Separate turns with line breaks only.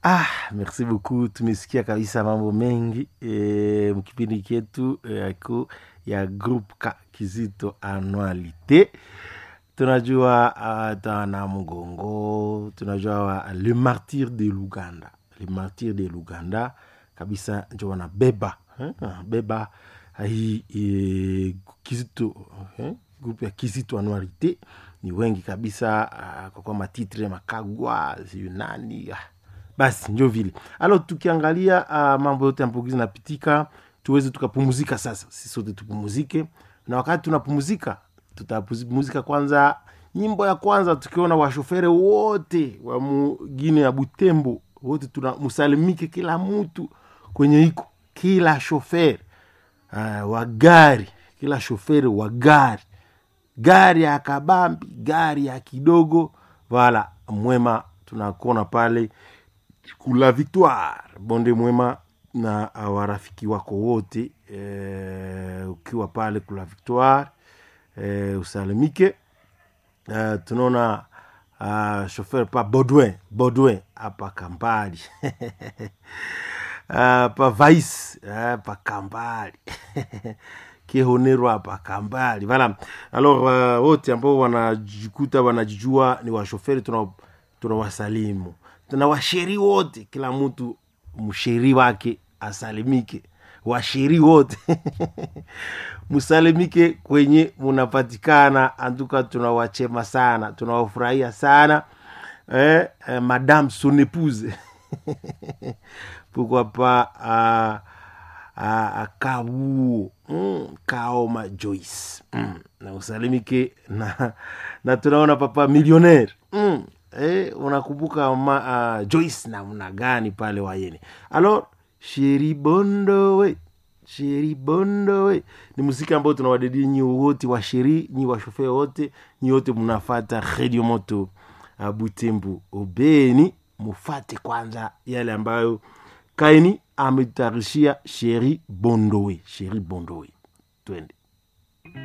Ah, merci beaucoup. Tumesikia kabisa mambo mengi e, mkipindi chetu yako ya group ka Kizito Annualité. Tunajua uh, tana mgongo, tunajua wa, le martyr de Luganda, le martyr de Luganda kabisa njo wanabeba eh, beba hii e, Kizito eh, group ya Kizito Annualité ni wengi kabisa uh, kwa kwa matitre makagwa siyo nani ah basi njo vile alo tukiangalia uh, mambo yote ambayo zinapitika tuweze tukapumuzika sasa sisi sote tupumuzike na wakati tunapumuzika tutapumuzika kwanza nyimbo ya kwanza tukiona washofere wote wa mugine ya butembo wote tunamusalimike kila mtu kwenye iko kila shofere uh, wa gari kila shofere wa gari gari ya kabambi gari ya kidogo vala mwema tunakona pale kula victoire bonde mwema na warafiki wako wote e, ukiwa pale kula victoire e, usalimike e, tunaona uh, shofer pa baudouin baudouin hapa kambali uh, pa vais uh, pa kambali kihonero hapa kambali vala alors uh, wote ambao wanajikuta wanajijua ni washoferi tunawasalimu tuna tuna washeri wote kila mtu msheri wake asalimike washeri wote msalimike kwenye munapatikana antuka tunawachema sana tunawafurahia sana eh, eh, madame son épouse pourquoi pas uh, uh, kabuo mm, kaoma joyce mm, na usalimike na, na tunaona papa millionnaire mm, eh, unakumbuka ma, uh, joyce namna gani pale wayene alors sheri bondowe sheri bondowe ni muziki ambao tunawadedi nyi wote wa sheri nyi washofee wote nyi wote mnafata redio moto uh, butembu obeni mufate kwanza yale ambayo kaini ametarishia sheri bondowe sheri bondowe twende